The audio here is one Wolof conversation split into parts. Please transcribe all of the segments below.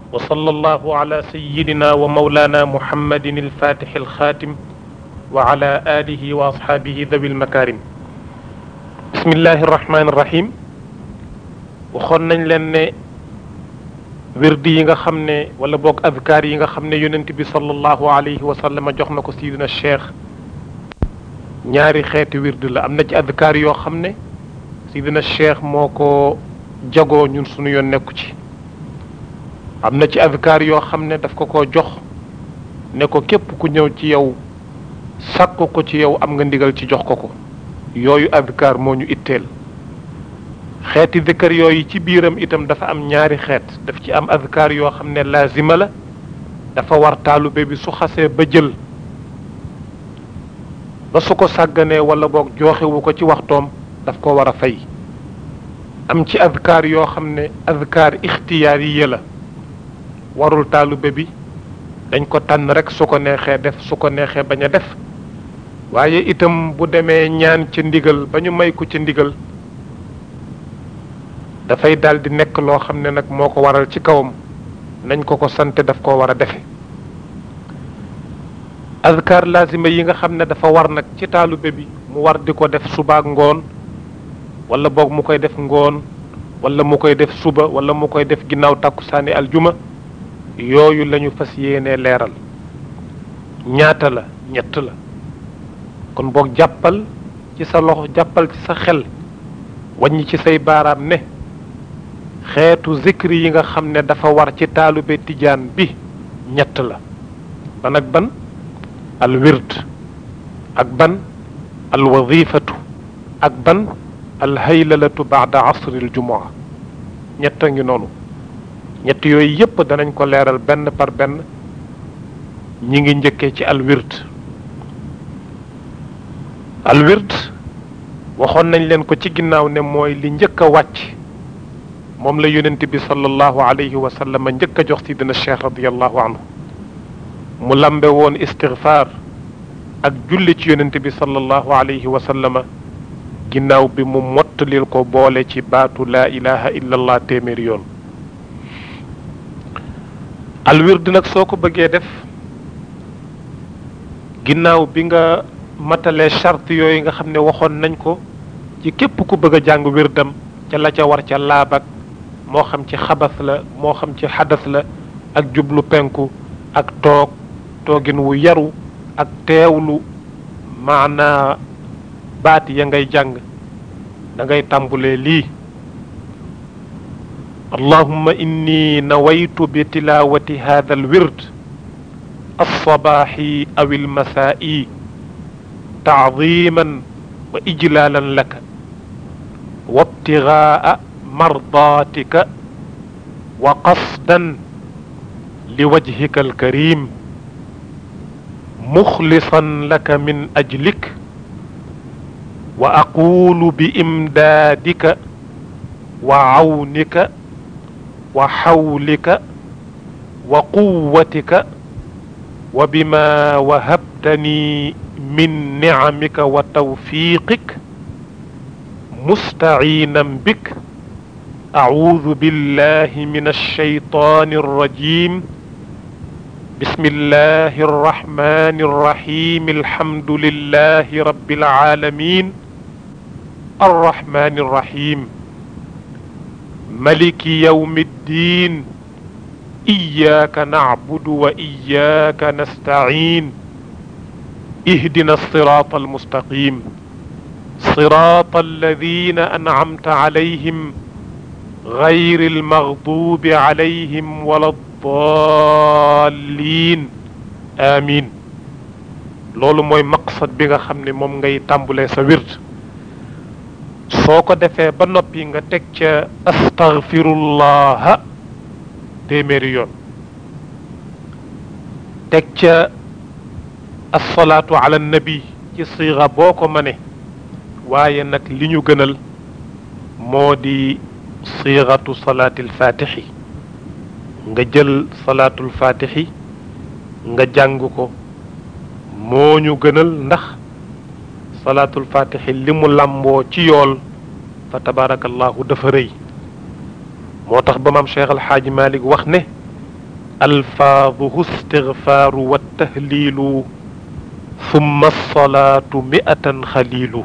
وصلى الله على سيدنا ومولانا محمد الفاتح الخاتم وعلى آله وأصحابه ذوي المكارم بسم الله الرحمن الرحيم waxoon nañ leen ne wirdi yi nga xam ne wala boog adkaar yi nga xam ne yonent bi sallallahu alayhi wa sallam jox na ko sidina cheikh ñaari xeeti wirdi la am na ci adkaar yoo xam ne sidina cheikh moo ko jagoo ñun suñu yoon nekku ci am na ci adkaar yoo xam ne daf ko ko jox ne ko képp ku ñëw ci yow sàkku ko ci yow am nga ndigal ci jox ko ko yooyu adkaar moo ñu itteel xeeti dëkkër yooyu ci biiram itam dafa am ñaari xeet daf ci am adkaar yoo xam ne laazima la dafa war taalube bi su xasee ba jël ba su ko sàgganee wala boog jooxewu ko ci waxtoom daf ko war a fay am ci adkaar yoo xam ne adkaar ixtiyaariya la warul taalube bi dañ ko tànn rek su ko neexee def su ko neexee bañ a def waaye itam bu demee ñaan ca ndigal ba ñu may ko ca ndigal dafay daal di nekk loo xam ne nag moo ko waral ci kawam nañ ko ko sante daf koo war a defe azkar lazima yi nga xam ne dafa war nag ci taalube bi mu war di ko def subaak ngoon wala boog mu koy def ngoon wala mu koy def suba wala mu koy def ginnaaw tàkkusaani aljuma yooyu lañu fas yéenee leeral ñaata la ñett la kon boog jàppal ci sa loxo jàppal ci sa xel wàññi ci say baaraam ne xeetu zikri yi nga xam ne dafa war ci taalube tijaan bi ñett la ban ak ban al wird ak ban al wadifatu ak ban al haylalatu baada asril jumaa ñett a ngi noonu ñett yooyu yépp danañ ko leeral benn par benn ñi ngi njëkkee ci al wird al wird waxoon nañ leen ko ci ginnaaw ne mooy li njëkk a wàcc moom la yonent bi sallallahu alayhi wa sallam njëkk a jox sidina cheikh radiallahu anhu mu lambe woon istigfaar ak julli ci yonent bi sallallahu alayhi wa sallam ginnaaw bi mu mottalil ko boole ci baatu laa ilaha illa allah téeméeri yoon alwird nag soo ko bëggee def ginnaaw bi nga matalee charte yooyu nga xam ne waxoon nañ ko ci képp ku bëgg a jàng wirdam ca la ca war ca laabak moo xam ci xabas la moo xam ci xadas la ak jublu penku ak toog toogin wu yaru ak teewlu maanaa baat ya ngay jàng da ngay tàmbulee lii allahumma inni nawaytu bi tilawati hadha alwird alsabaxi aw almasaa'i taadiman wa ijlaalan laka wabtigaa mardaatika wa qasdan liwajhika alkarim muxlisan laka min ajlik wa aqulu biimdaadika wa cawnika wa xawlika wa quwatika wa bima wahabtani min nicamika wa tawfiqik mustaciinan bik acuudu billahi min alshaytaani alrajim بسم الله الرحمن الرحيم الحمد لله رب العالمين الرحمن الرحيم ملك يوم الدين إياك نعبد وإياك نستعين اهدنا الصراط المستقيم صراط الذين أنعمت عليهم غير المغضوب عليهم ولا الضالين آمين loolu mooy maqsad bi nga xam ne moom ngay tàmbulee sa wird soo ko defee ba noppi nga teg ca astaghfirullaha téeméeri yoon teg ca assalaatu ala nabi ci siira boo ko mëne waaye nag li ñu gënal moo di siiratu salaatil fatixi nga jël salaatul fatixi nga jàng ko moo ñu gënal ndax salaatul fatixi li mu làmboo ci yool fa tabarakallahu dafa rëy moo tax ba maam cheikh alxaaji malik wax ne ألفاظه استغفار والتهليل ثم الصلاة مئة خليل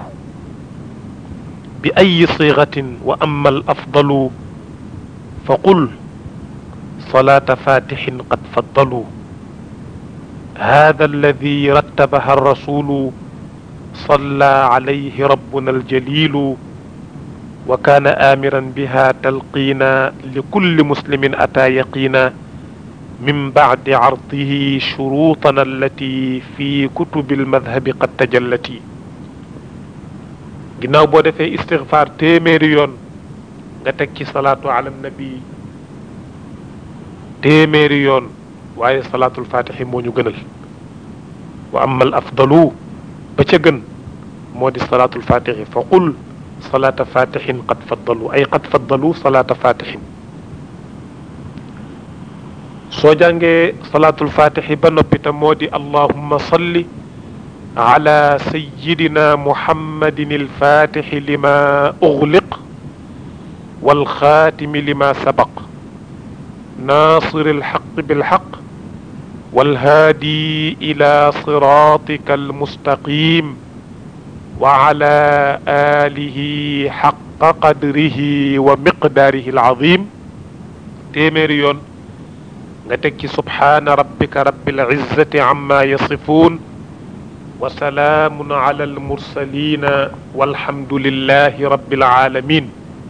بأي صيغة وأما الأفضل فقل صلاة فاتح قد فضلوا هذا الذي رتبها الرسول صلى عليه ربنا الجليل وكان آمرا بها تلقينا لكل مسلم أتى يقينا من بعد عرضه شروطنا التي في كتب المذهب قد تجلت ginnaaw boo defee istigfaar téeméeri yoon nga teg ci salaatu ala nabi téeméeri yoon waaye salaatul fatixi moo ñu gënal wa amma al afdalu ba ca gën moo di salaatul fatixi fa qul salaata fatixin qad faddalu ay qad faddalu salaata fatixin soo jàngee salaatul fatixi ba noppi te moo di allahumma salli ala sayidina muhammadin alfatixi lima ugliq walxaatimi lima sabaq naasiri alxaq bilxaq والهادي إلى صراطك المستقيم وعلى آله حق قدره ومقداره العظيم تيميريون نتكي سبحان ربك رب العزة عما يصفون وسلام على المرسلين والحمد لله رب العالمين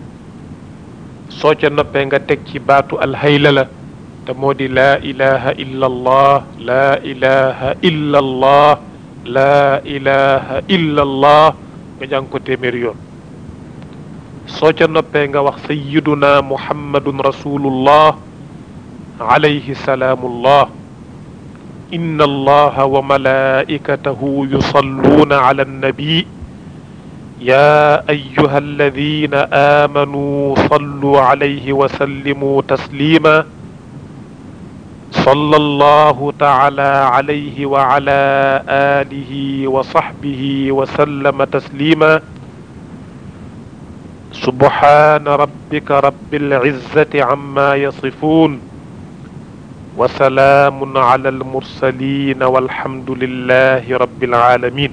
سوچا نوبي nga tek ci baatu alhaylala te moo di laa ilaha illa allah laa ilaha illa allah laa ilaha illa allah nga jàng ko téeméeri yoon soo ca noppee nga wax sayiduna muhammadun rasulullah alayhi salaamullah inna allaha wa malaikatahu yusalluna ala annabi يا أيها الذين آمنوا صلوا عليه وسلموا تسليما صلى الله تعالى عليه وعلى آله وصحبه وسلم تسليما سبحان ربك رب العزة عما يصفون وسلام على المرسلين والحمد لله رب العالمين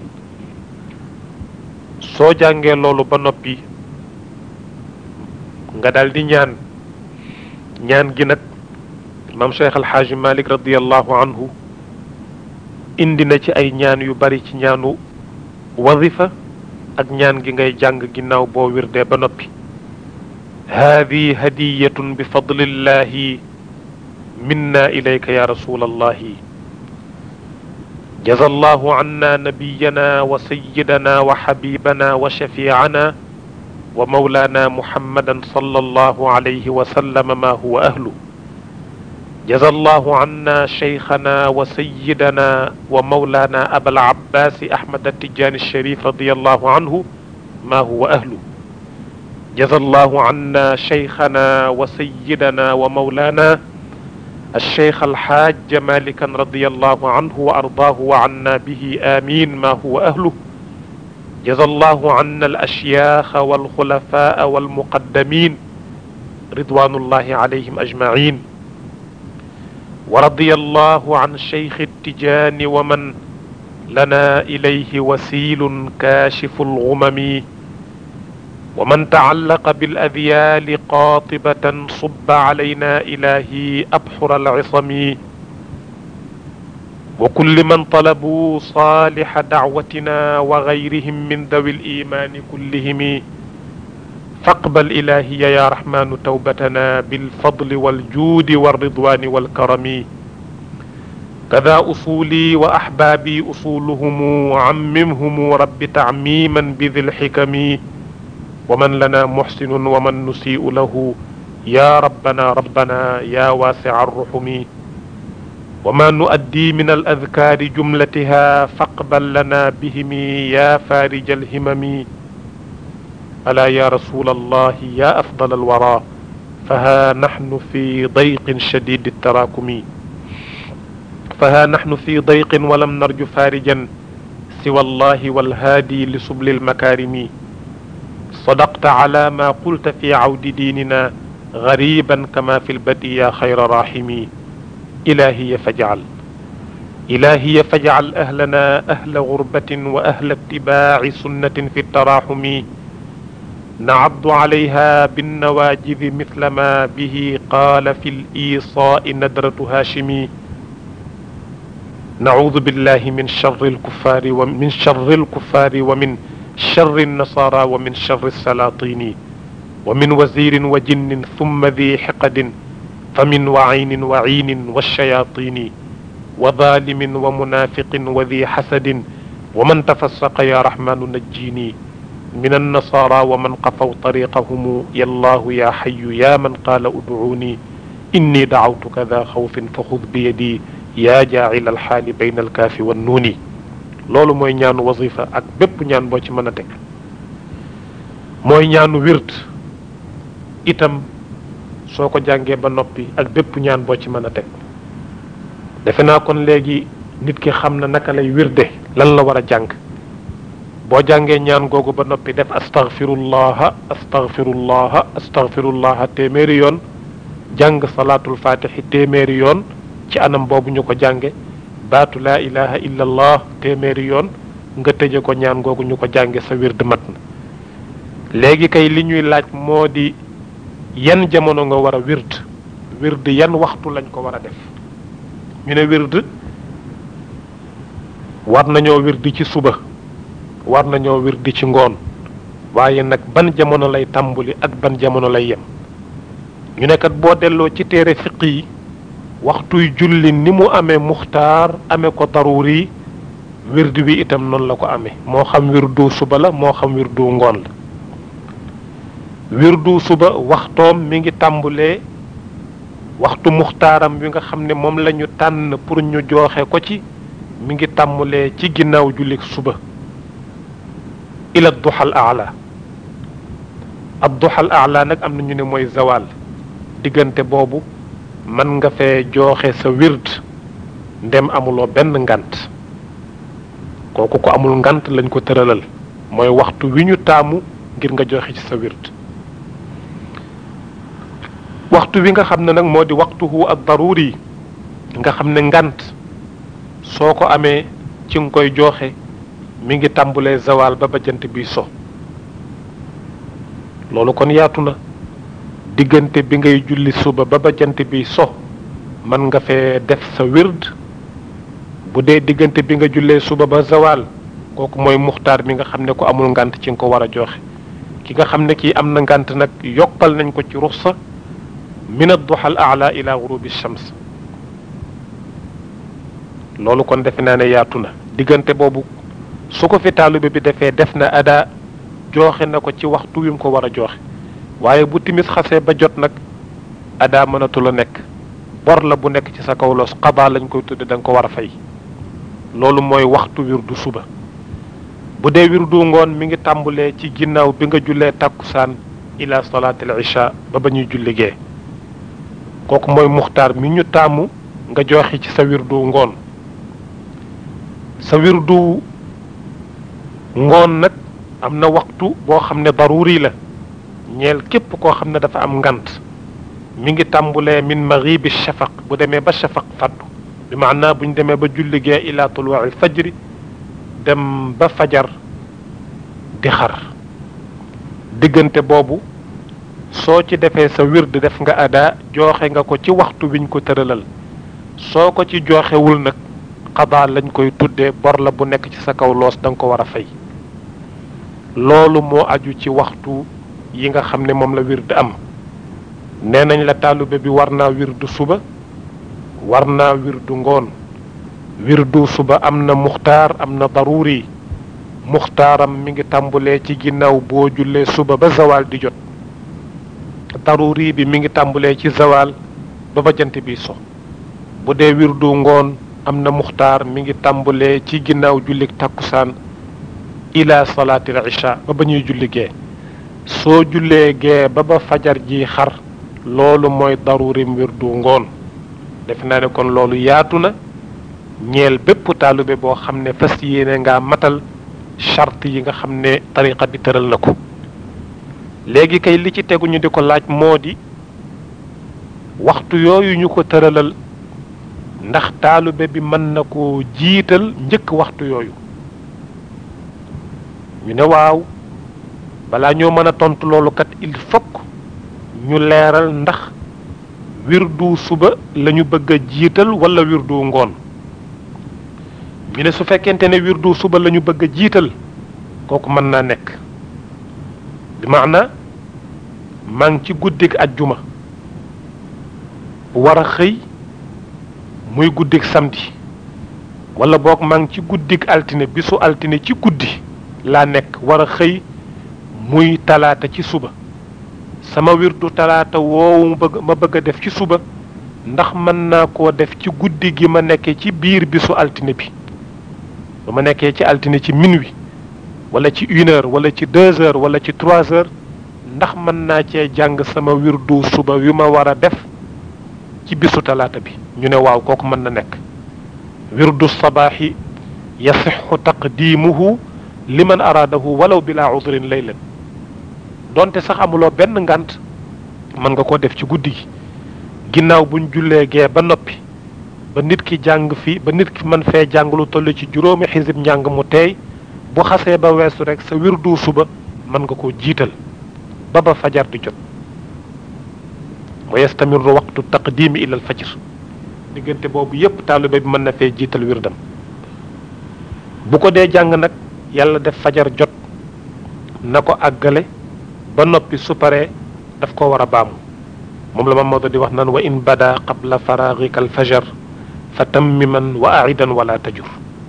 soo jàngee loolu ba noppi nga daal di ñaan ñaan gi nag maam cheikh alxaaji malik radiallahu anhu indi na ci ay ñaan yu bari ci ñaanu wazifa ak ñaan gi ngay jàng ginnaaw boo wirdee ba noppi haadi hadiyatun bi fadlillahi minna ilayka ya rasul allahi جزى الله عنا نبينا وسيدنا وحبيبنا وشفيعنا ومولانا محمدا صلى الله عليه وسلم ما هو أهله جزى الله عنا شيخنا وسيدنا ومولانا أبا العباس أحمد التجاني الشريف رضي الله عنه ما هو أهله جزى الله عنا شيخنا وسيدنا ومولانا الشيخ الحاج مالكا رضي الله عنه وأرضاه وعنا به آمين ما هو أهله جزى الله عنا الأشياخ والخلفاء والمقدمين رضوان الله عليهم أجمعين ورضي الله عن شيخ التجان ومن لنا إليه وسيل كاشف الغمم ومن تعلق بالأذيال قاطبة صب علينا إلهي أبحر العصم وكل من طلبوا صالح دعوتنا وغيرهم من ذوي الإيمان كلهم فاقبل إلهي يا رحمن توبتنا بالفضل والجود والرضوان والكرم كذا أصولي وأحبابي أصولهم عممهم رب تعميما بذي الحكم ومن لنا محسن ومن نسيء له يا ربنا ربنا يا واسع الرحم وما نؤدي من الأذكار جملتها فاقبل لنا بهم يا فارج الهمم ألا يا رسول الله يا أفضل الورى فها نحن في ضيق شديد التراكم فها نحن في ضيق ولم نرج فارجا سوى الله والهادي لسبل المكارم صدقت على ما قلت في عود ديننا غريبا كما في البدء يا خير راحمي إلهي فاجعل إلهي فاجعل أهلنا أهل غربة وأهل اتباع سنة في التراحم نعض عليها بالنواجذ مثل ما به قال في الإيصاء ندرة هاشمي نعوذ بالله من شر الكفار ومن شر الكفار ومن شر النصارى ومن شر السلاطين ومن وزير وجن ثم ذي حقد فمن وعين وعين والشياطين وظالم ومنافق وذي حسد ومن تفسق يا رحمن نجيني من النصارى ومن قفوا طريقهم يا الله يا حي يا من قال ادعوني إني دعوتك ذا خوف فخذ بيدي yaa jaacil alxaali bayna alkaafi wan nuuni loolu mooy ñaanu wasifa ak bépp ñaan boo ci mën a teg mooy ñaanu wird itam soo ko jàngee ba noppi ak bépp ñaan boo ci mën a teg defe naa kon léegi nit ki xam na naka lay wirde lan la war a jàng boo jàngee ñaan googu ba noppi def astaghfirullaha astaghfirullaha astaghfirullaha téeméeri yoon jàng salaatul fatixi téeméeri yoon ci anam boobu ñu ko jànge baatu laa ilaha illa allah téeméeri yoon nga tëje ko ñaan googu ñu ko jànge sa wird mat na léegi kay li ñuy laaj moo di yan jamono nga war a wird wird yan waxtu lañ ko war a def ñu ne wird war nañoo wird ci suba war nañoo wird ci ngoon waaye nag ban jamono lay tàmbuli ak ban jamono lay yem ñu ne kat boo delloo ci téere fiq yi waxtuy julli ni mu amee muxtaar amee ko daruri wird wi itam noonu la ko amee moo xam wirdu suba la moo xam wirdu ngoon la wirdu suba waxtoom mi ngi tàmbulee waxtu muxtaaram wi nga xam ne moom la ñu tànn pour ñu jooxe ko ci mi ngi tàmbulee ci ginnaaw julli suba ila duxal aala ad duxal aala nag am na ñu ne mooy zawal diggante boobu mën nga fee jooxe sa wird ndem amuloo benn ngant kooku ko amul ngant lañ ko tëralal mooy waxtu wi ñu taamu ngir nga joxe ci sa wird waxtu wi nga xam ne nag moo di waxtuhu ad daruri nga xam ne ngant soo ko amee ci nga koy jooxe mi ngi tàmbulee zawal ba ba jant bi so loolu kon yaatu na diggante bi ngay julli suba ba ba jant bi so mën nga fee def sa wird bu dee diggante bi nga jullee suba ba zawal kooku mooy muxtaar mi nga xam ne ko amul ngant ci nga ko war a joxe ki nga xam ne kii am na ngant nag yokkal nañ ko ci ruxsa min ad-duha al-a'la ila ghurubi shams loolu kon defe naa ne yaatu na diggante boobu su ko fi taalibe bi defee def na ada joxe na ko ci waxtu wi mu ko war a joxe waaye bu timis xasee ba jot nag ada mënatu la nekk bor la bu nekk ci sa kaw loos xadaa lañ koy tudde da nga ko war a fay loolu mooy waxtu wirdu suba bu dee wirdu ngoon mi ngi tàmbulee ci ginnaaw bi nga jullee tàkkusaan ila salaatil isha ba ba ñuy julli gee kooku mooy muxtaar mi ñu taamu nga joxe ci sa wirdu ngoon sa wirdu ngoon nag am na waxtu boo xam ne daruri la ñeel képp koo xam ne dafa am ngant mi ngi tàmbulee min maghibi shafaq bu demee ba shafaq faddu bi maanaa bu ñu demee ba julli gee ila tuluuci fajri dem ba fajar di xar diggante boobu soo ci defee sa wird def nga ada jooxe nga ko ci waxtu wiñ ko tëralal soo ko ci jooxewul nag xadaa lañ koy tuddee bor la bu nekk ci sa kaw loos da nga ko war a fay loolu moo aju ci waxtu yi nga xam ne moom la wird am nee nañ la taalube bi war naa wirdu suba war naa wirdu ngoon wirdu suba am na muxtaar am na daruri muxtaaram mi ngi tàmbulee ci ginnaaw boo jullee suba ba zawal di jot daruri bi mi ngi tàmbulee ci zawal ba ba jant bi so bu dee wirdu ngoon am na muxtaar mi ngi tàmbulee ci ginnaaw jullik takkusaan ila salaatil isha ba ba ñuy julli gee soo jullee gee ba ba fajar ji xar loolu mooy darurim wirdu ngoon def naa ne kon loolu yaatu na ñeel bépp taalube boo xam ne fas yéene ngaa matal charte yi nga xam ne tariqa bi tëral na ko léegi kay li ci tegu ñu di ko laaj moo di waxtu yooyu ñu ko tëralal ndax taalube bi mën na koo jiital njëkk waxtu yooyu ñu ne waaw balaa ñoo mën a tontu loolu kat il faut ñu leeral ndax wirdu suba lañu bëgg a jiital wala wirdu ngoon ñu ne su fekkente ne wirdu suba lañu bëgg a jiital kooku mën naa nekk bi maana maa ngi ci guddig ajjuma war a xëy muy guddig samedi wala boog maa ngi ci guddig altine bisu altine ci guddi laa nekk war a xëy muy talaata ci suba sama wirdu talaata woowu bëgg ma bëgg a def ci suba ndax mën naa koo def ci guddi gi ma nekkee ci biir bisu altine bi ba ma nekkee ci altine ci minuit wala ci une heure wala ci deux heures wala ci trois heures ndax mën naa cee jàng sama wirdu suba wi ma war a def ci bisu talaata bi ñu ne waaw kooku mën na nekk wirdu sabaaxi yasixu taqdimuhu liman araadahu walaw bila udrin laylan donte sax amuloo benn ngant mën nga koo def ci guddi gi ginnaaw buñ jullee gee ba noppi ba nit ki jàng fi ba nit ki mën fee jàng lu toll ci juróomi xisib njàng mu teey bu xasee ba weesu rek sa wirdu suba mën nga koo jiital ba ba fajar di jot wa yastamiru waqtu taqdimi ila al fajr diggante boobu yépp taalibe bi mën na fee jiital wirdam bu ko dee jàng nag yàlla def fajar jot na ko àggale ba noppi su paree daf ko war a baamu moom la Mamadou di wax naan wa in bada qabla faraagika al fajar fa tammiman wa aidan wala tajur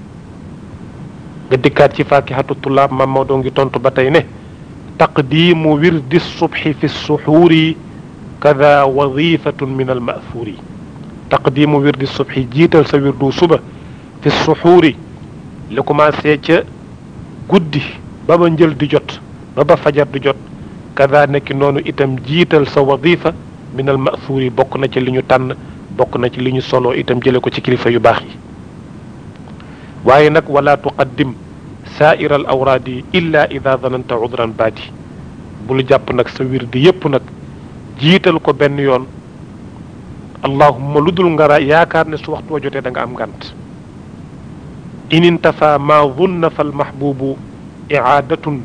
nga dikkaat ci faakihatu tulaab Mamadou ngi tontu ba tey ne taqdimu wirdi subhi fi suxuuri kada wadifatun min al maathuuri taqdimu wirdi subhi jiital sa wirdu suba fi suxuuri li commencé ca guddi ba ba njël di jot ba ba fajar di jot kada nekki noonu itam jiital sa wadifa min al maathuuri bokk na ci li ñu tànn bokk na ci li ñu solo itam jële ko ci kilifa yu baax yi waaye nag wala tuqaddim saaira al awraadi illa ida dananta udran baadi bul jàpp nag sa wirdi yépp nag jiital ko benn yoon allahumma lu dul ngara yaakaar ne su waxtu wa jotee da nga am ngànt in intafa ma dunna fal mahbubu iaadatun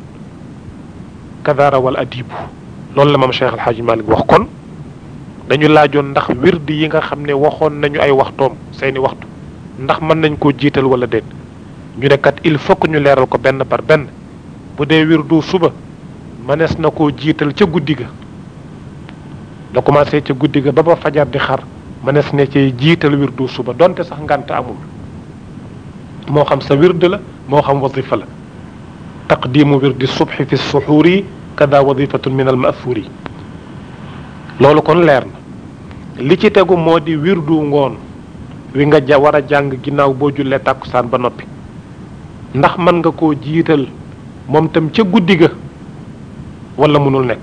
kadara wal adibu loolu la maam Cheikh Alxaaji Malik wax kon dañu laajoon ndax wirdi yi nga xam ne waxoon nañu ay waxtoom seeni waxtu ndax mën nañ koo jiital wala déet ñu ne kat il faut que ñu leeral ko benn par benn bu dee wirdu suba mënees na koo jiital ca guddi ga la commencé ca guddi ga ba ba fajar di xar mënees ne cay jiital wirdu suba donte sax ngànt amul moo xam sa wird la moo xam wasifa la taqdimu wirdi subhi fi suxuuri kada wadifatun min al maathuuri loolu kon leer na li ci tegu moo di wirdu ngoon wi nga ja war a jàng ginnaaw boo jullee tàkkusaan ba noppi ndax mën nga koo jiital moom tam ca guddi ga wala mënul nekk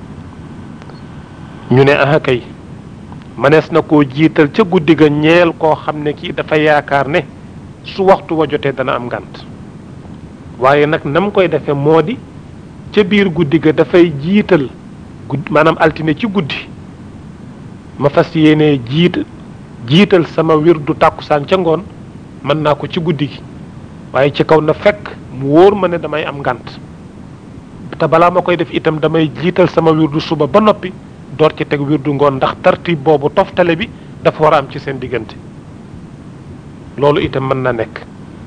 ñu ne aha kay mënees na koo jiital ca guddi ga ñeel koo xam ne kii dafa yaakaar ne su waxtu wa jotee dana am ngànt waaye nag nam koy defee moo di ca biir guddi ga dafay jiital gudd maanaam altine ci guddi ma fas yéene jiit jiital sama wirdu tàkkusaan ca ngoon mën naa ko ci guddi gi waaye ci kaw na fekk mu wóor ma ne damay am ngànt te balaa ma koy def itam damay jiital sama wirdu suba ba noppi door ci teg wirdu ngoon ndax tartib boobu toftale bi dafa war a am ci seen diggante loolu itam mën na nekk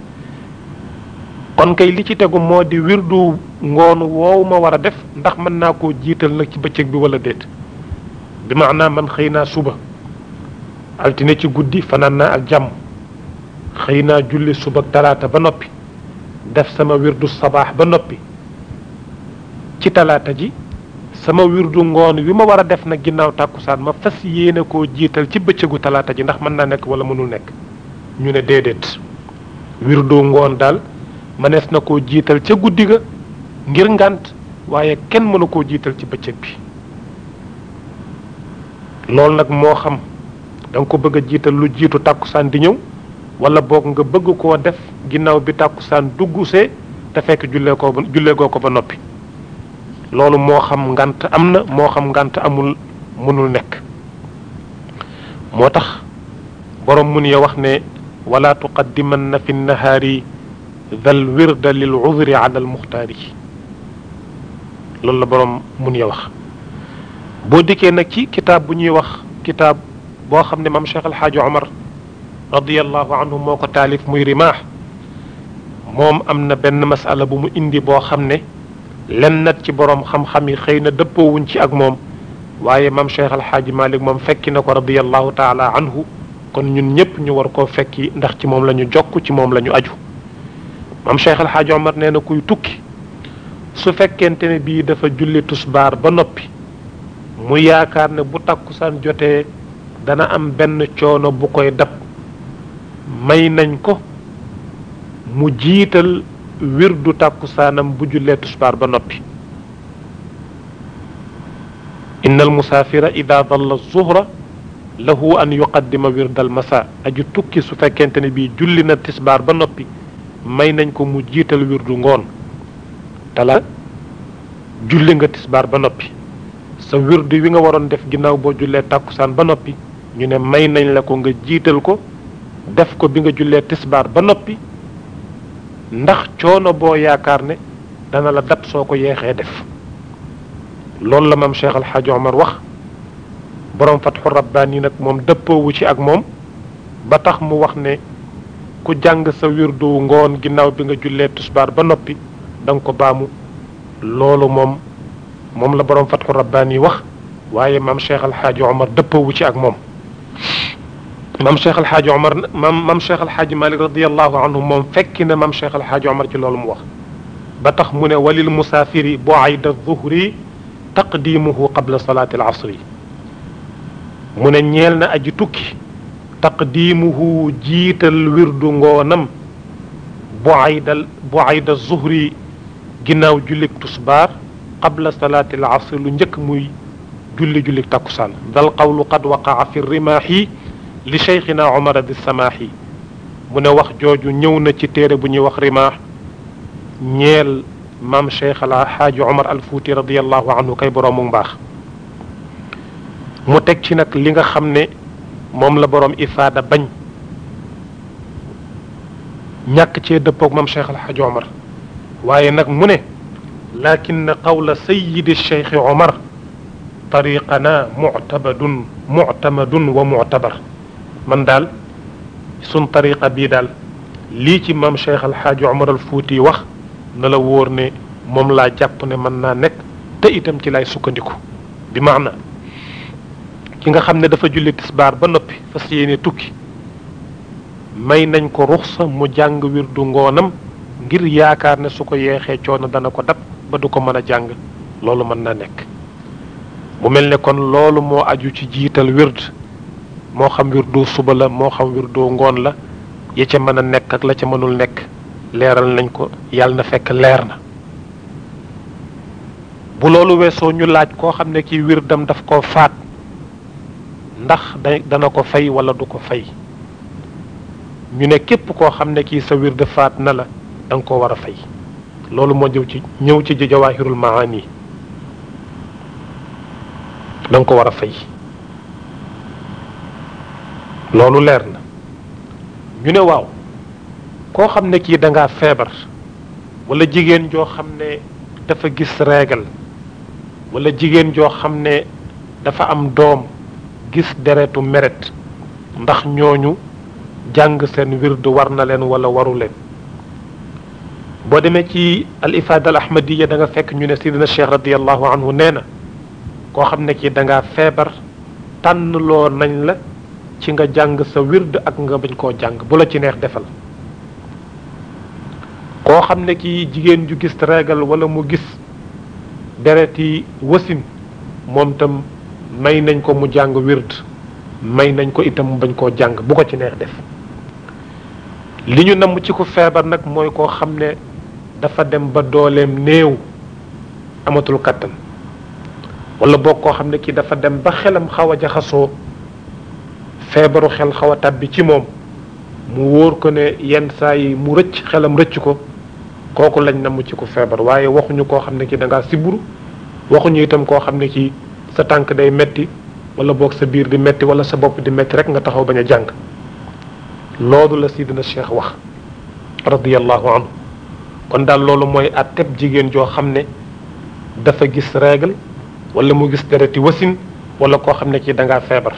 kon kay li ci tegu moo di wirdu ngoon woowu ma war a def ndax mën naa koo jiital nag ci bëccëg bi wala déet bi maanaam man xëy naa suba altine ci guddi fanaan naa ak jàmm xëy naa julli suba ak talaata ba noppi def sama wirdu sabaax ba noppi ci talaata ji sama wirdu ngoon wi ma war a def nag ginnaaw tàkkusaan ma fas yéene koo jiital ci bëccëgu talaata ji ndax mën naa nekk wala mënul nekk ñu ne déedéet wirdu ngoon daal mënees na koo jiital ca guddi ga ngir ngànt waaye kenn mënu koo jiital ci bëccëg bi loolu nag moo xam da nga ko bëgg a jiital lu jiitu tàkkusaan di ñëw wala boog nga bëgg koo def ginnaaw bi tàkkusaan duggusee te fekk jullee ko ba jullee goo ko ba noppi loolu moo xam ngant am na moo xam ngant amul mënul nekk moo tax borom mun ya wax ne wala tuqaddimanna fi nahaari dal wirda lil udri ala al muxtaari loolu la borom mun ya wax boo dikkee nag ci kitaab bu ñuy wax kitaab boo xam ne maam Cheikh El Hadj Omar radiyallahu anhu moo ko taalif muy rimaax moom am na benn masala bu mu indi boo xam ne lennat ci borom xam-xam yi xëy na dëppoowuñ ci ak moom waaye maam Cheikh El Hadj Malick moom fekki na ko radiyallahu taala anhu kon ñun ñëpp ñu war koo fekki ndax ci moom la ñu jokk ci moom la ñu aju maam Cheikh El Hadj Omar nee na kuy tukki su fekkente ne bii dafa julli tusbaar ba noppi mu yaakaar ne bu takkusaan jotee dana am benn coono bu koy dab may nañ ko mu jiital wirdu takkusaanam bu jullee tusbaar ba noppi inna al musaafira ida dalla zuhra lahu an yuqaddima wirda al masa aju tukki su fekkente ne bii julli na tisbaar ba noppi may nañ ko mu jiital wirdu ngoon tala julli nga tisbaar ba noppi sa wirdu wi nga waroon def ginnaaw boo jullee tàkkusaan ba noppi ñu ne may nañ la ko nga jiital ko def ko bi nga jullee tisbaar ba noppi ndax coono boo yaakaar ne dana la dab soo ko yeexee def loolu la maam Cheikh El Hadj Omar wax borom fatxu rabbaani nag moom dëppoowu ci ak moom ba tax mu wax ne ku jàng sa wirdu ngoon ginnaaw bi nga jullee tisbaar ba noppi da nga ko baamu loolu moom moom la borom fatxu rabbaani wax waaye maam Cheikh El Hadj Omar dëppoowu ci ak moom. maam Cheikh El Hadj Omar maam maam Cheikh El Hadj Malick radiyallahu anhu moom fekki na maam Cheikh El Hadj Omar ci loolu mu wax ba tax mu ne walil musaafiri bu ayda zuhri taqdimuhu qabla salaati al asri mu ne ñeel na aji tukki taqdimuhu jiital wirdu ngoonam bu aydal bu ayda zuhri ginnaaw jullik tusbaar qabla salaati al asri lu njëkk muy julli jullik takkusaan dal qawlu qad waqaa fi rimaahi li cheikhina omar di samaahi mu ne wax jooju ñëw na ci téere bu ñuy wax rimaax ñeel maam cheikh ala xaaji omar al fuuti radiallahu anhu kay boroomu mbaax mu teg ci nag li nga xam ne moom la boroom ifaada bañ ñàkk cee dëppoog maam cheikh al xaaji omar waaye nag mu ne lakin qawla sayidi cheikh omar tariqana muctabadun muctamadun wa muctabar man daal sun tariqa bii daal lii ci maam Cheikh El Hadj Omar al Fuuti wax na la wóor ne moom laa jàpp ne mën naa nekk te itam ci lay sukkandiku bi maana ki nga xam ne dafa julli tisbaar ba noppi fas yéene tukki may nañ ko ruxsa mu jàng wirdu ngoonam ngir yaakaar ne su ko yeexee coono dana ko dab ba du ko mën a jàng loolu mën naa nekk mu mel ne kon loolu moo aju ci jiital wird moo xam wirdu suba la moo xam wirdu ngoon la ya ca mën a nekk ak la ca mënul nekk leeral nañ ko yàlla na fekk leer na bu loolu weesoo ñu laaj koo xam ne kii wirdam daf koo faat ndax da dana ko fay wala du ko fay ñu ne képp koo xam ne kii sa wird faat na la da nga ko war a fay loolu moo ñëw ci ñëw ci jawaahirul maani da nga ko war a fay loolu leer na ñu ne waaw koo xam ne kii da ngaa feebar wala jigéen joo xam ne dafa gis régal wala jigéen joo xam ne dafa am doom gis deretu meret ndax ñooñu jàng seen wird war na leen wala waru leen boo demee ci al ifaada al ahmadiya da nga fekk ñu ne sidina cheikh radiallahu anhu nee na koo xam ne kii da ngaa feebar tànnloo nañ la ci nga jàng sa wird ak nga bañ koo jàng bu la ci neex defal koo xam ne kii jigéen ju gis régal wala mu gis dereti wasin moom tam may nañ ko mu jàng wird may nañ ko itam mu bañ koo jàng bu ko ci neex def li ñu namm ci ko feebar nag mooy koo xam ne dafa dem ba dooleem néew amatul kattan wala boog koo xam ne kii dafa dem ba xelam xaw a jaxasoo feebaru xel xaw a tàbbi ci moom mu wóor ko ne yenn saa yi mu rëcc xelam rëcc ko kooku lañ namm ci ko feebar waaye waxuñu koo xam ne kii da ngaa siburu waxuñu itam koo xam ne kii sa tànk day metti wala boog sa biir di metti wala sa bopp di metti rek nga taxaw bañ a jàng loolu la sidina cheikh wax radiyallahu anhu kon daal loolu mooy atteb jigéen joo xam ne dafa gis règle wala mu gis dereti wasin wala koo xam ne kii da ngaa feebar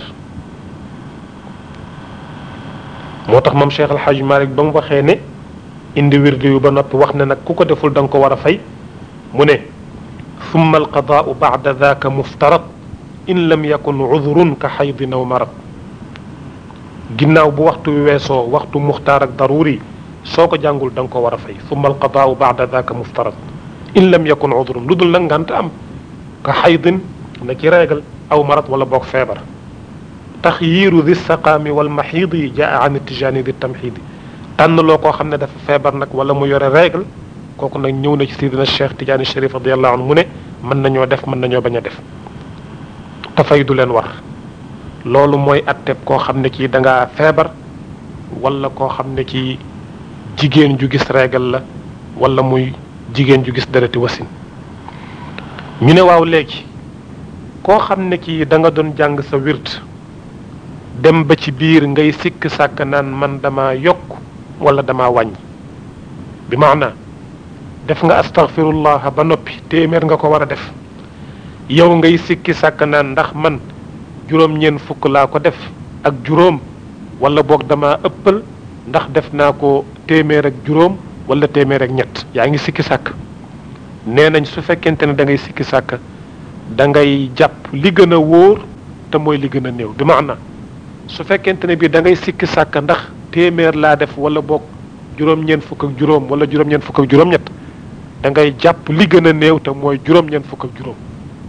moo tax moom cheikh alxaaj malik ba mu waxee ne indi wirdi yu ba noppi wax ne nag ku ko deful da nga ko war a fay mu ne summa alqadaau bacda daaka muftarat in lam yakun cudrun ka xaydin aw marad ginnaaw bu waxtu wi weesoo waxtu muxtaar ak daruri soo ko jàngul da nga ko war a fay summa alqadaau bacda daaka muftarat in lam yakun cudrun lu dul nag ngant am ka xaydin na ci réegal aw marad wala boog feebar taxyiiru di saqaami wal maxiidi jaa an tijaani di tamxiidi tànn loo koo xam ne dafa feebar nag wala mu yore règle kooku nag ñëw na ci sidina cheikh tijaani sharif radiallahu anhu mu ne mën nañoo def mën nañoo bañ a def te fay du leen war loolu mooy atteb koo xam ne kii da ngaa feebar wala koo xam ne kii jigéen ju gis règle la wala muy jigéen ju gis dereti wasin ñu ne waaw léegi koo xam ne kii da nga doon jàng sa wird dem ba ci biir ngay sikk sàkk naan man dama yokk wala dama wàññi bi maana def nga astaghfirullah ba noppi téeméer nga ko war a def yow ngay sikki sàkk naan ndax man juróom-ñeent fukk laa ko def ak juróom wala boog dama ëppal ndax def naa ko téeméer ak juróom wala téeméer ak ñett yaa ngi sikki sàkk nee nañ su fekkente ne da ngay sikki sàkk da ngay jàpp li gën a wóor te mooy li gën a néew bi maana su fekkente ne bii da ngay sikki sàkk ndax téeméer laa def wala boog juróom-ñeent fukk ak juróom wala juróom-ñeent fukk ak juróom-ñett da ngay jàpp li gën a néew te mooy juróom-ñeent fukk ak juróom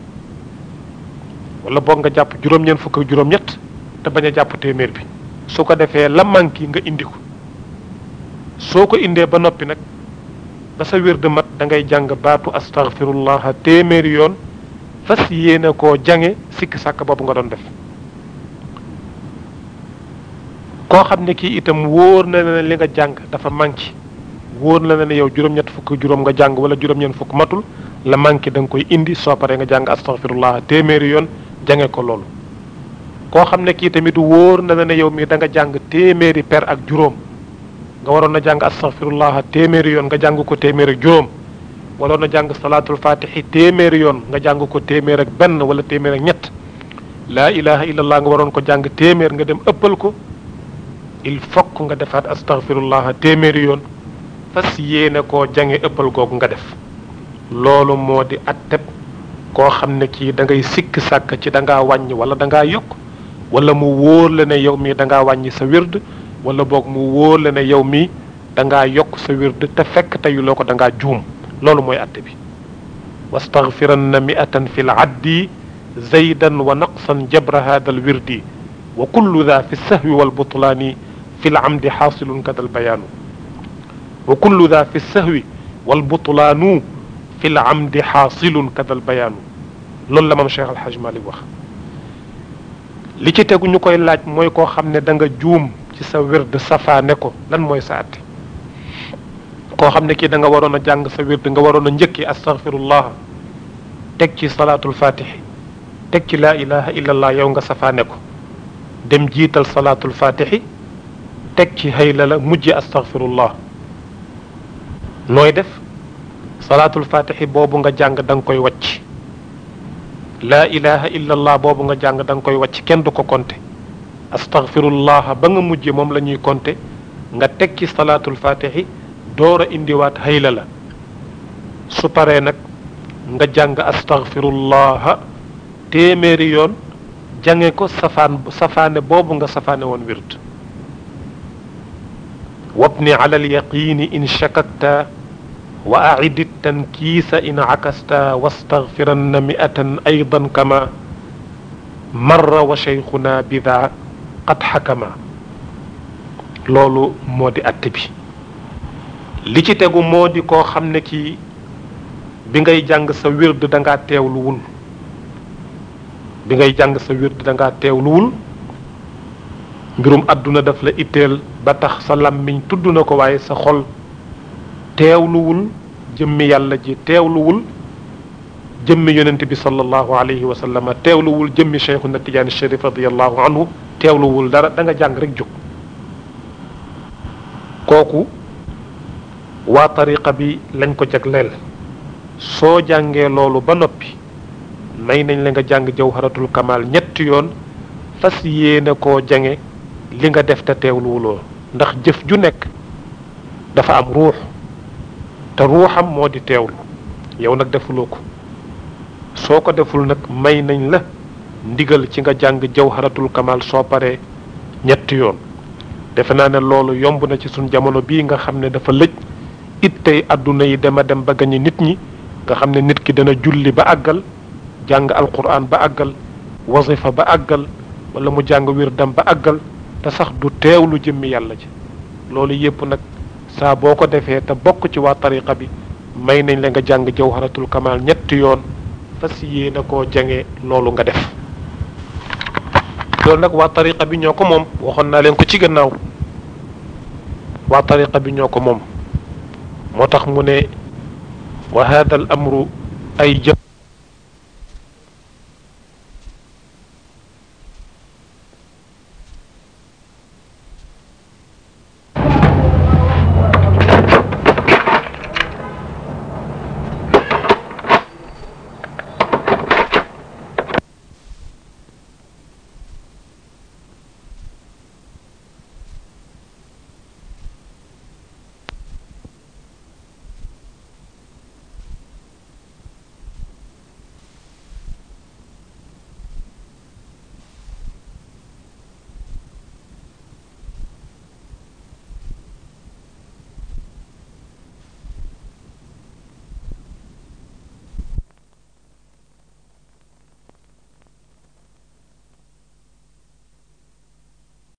wala boog nga jàpp juróom-ñeent fukk ak juróom-ñett te bañ a jàpp téeméer bi su ko defee la manqué nga indi ko soo ko indee ba noppi nag ba sa wér de mat da ngay jàng baatu astaghfirullah téeméeri yoon fas yéene koo jange sikki sàkk boobu nga doon def koo xam ne kii itam wóor na ne li nga jàng dafa manqué wóor na ne yow juróom-ñett fukk juróom nga jàng wala juróom-ñeent fukk matul la manqué da nga koy indi soo paree nga jàng astaghfirullah téeméeri yoon jange ko loolu koo xam ne kii tamit wóor na ne yow mii da nga jàng téeméeri per ak juróom nga waroon na jàng astaghfirullah téeméeri yoon nga jàng ko téeméer ak juróom waroon na jàng salaatul fatihi téeméeri yoon nga jàng ko téeméer ak benn wala téeméer ak ñett laa ilaha illallah nga waroon ko jàng téeméer nga dem ëppal ko il faut nga defaat astaghfirullah téeméeri yoon fas yéene koo jange ëppal googu nga def loolu moo di atteb koo xam ne kii da ngay sikk sàkk ci da ngaa wàññi wala da ngaa yokk wala mu wóor la ne yow mii da ngaa wàññi sa wird wala boog mu wóor la ne yow mii da ngaa yokk sa wird te fekk teyuloo ko da ngaa juum loolu mooy atte bi wastaghfiranna mi'atan fi l addi zaydan wa naqsan jabra hada al wirdi wa kullu dha fi sahwi wal butlaani fi l amdi xaasilun kada al bayaanu wa kullu dha fi sahwi wal butlaanu fi l amdi xaasilun kada al bayaanu loolu la mam Cheikh Al Hadj Malick wax li ci tegu ñu koy laaj mooy koo xam ne da nga juum ci sa wird safaane ko lan mooy sa atte koo xam ne kii da nga waroon a jàng sa wird nga waroon a njëkki astaghfirullah teg ci salaatul fatihi teg ci laa ilaha illallah yow nga safaane ko dem jiital salaatul fatihi teg ci hayla la mujje astaghfirullah nooy def salaatul fatihi boobu nga jàng da nga koy wàcc laa ilaha illallah boobu nga jàng da nga koy wàcc kenn du ko konte astaghfirullah ba nga mujje moom la ñuy konte nga teg ci salaatul fatihi door a indiwaat hayla la su paree nag nga jàng astaghfirullah téeméeri yoon jange ko safaan safaane boobu nga safaane woon wird wabni ala alyaqini in shakakta wa acidi tankiisa in cakasta wastaghfiranna mi'atan aydan kama marra wa cheikhuna bida qad xakama loolu moo di atte bi li ci tegu moo di koo xam ne kii bi ngay jàng sa wird da ngaa teewluwul bi ngay jàng sa wird da ngaa teewluwul mbirum àdduna daf la itteel ba tax sa làmmiñ tudd na ko waaye sa xol teewluwul jëmmi yàlla ji teewluwul jëmmi yonent bi sallallahu alayhi wa sallam teewluwul jëmmi cheikhuna tijaani sharif radiallahu anhu teewluwul dara da nga jàng rek jóg kooku waa tariqa bi lañ ko jagleel soo jàngee loolu ba noppi may nañ la nga jàng jawharatul kamal ñetti yoon fas yéene koo jange li nga def te teewluwuloo ndax jëf ju nekk dafa am ruux te ruuxam moo di teewlu yow nag defuloo ko soo ko deful nag may nañ la ndigal ci nga jàng jawharatul kamal soo paree ñetti yoon defe naa ne loolu yomb na ci suñ jamono bii nga xam ne dafa lëj it tey àdduna yi dema dem ba gañe nit ñi nga xam ne nit ki dana julli ba àggal jàng alquran ba àggal wasifa ba àggal wala mu jàng wirdam ba àggal te sax du teewlu jëmmi yàlla ci loolu yépp nag saa boo ko defee te bokk ci waa tariqa bi may nañ la nga jàng jawharatul kamal ñetti yoon fas yéene koo jange loolu nga def loolu nag waa tariqa bi ñoo ko moom waxoon naa leen ko ci gannaaw waa tariqa bi ñoo ko moom moo tax mu ne wa hada al amru ay jëf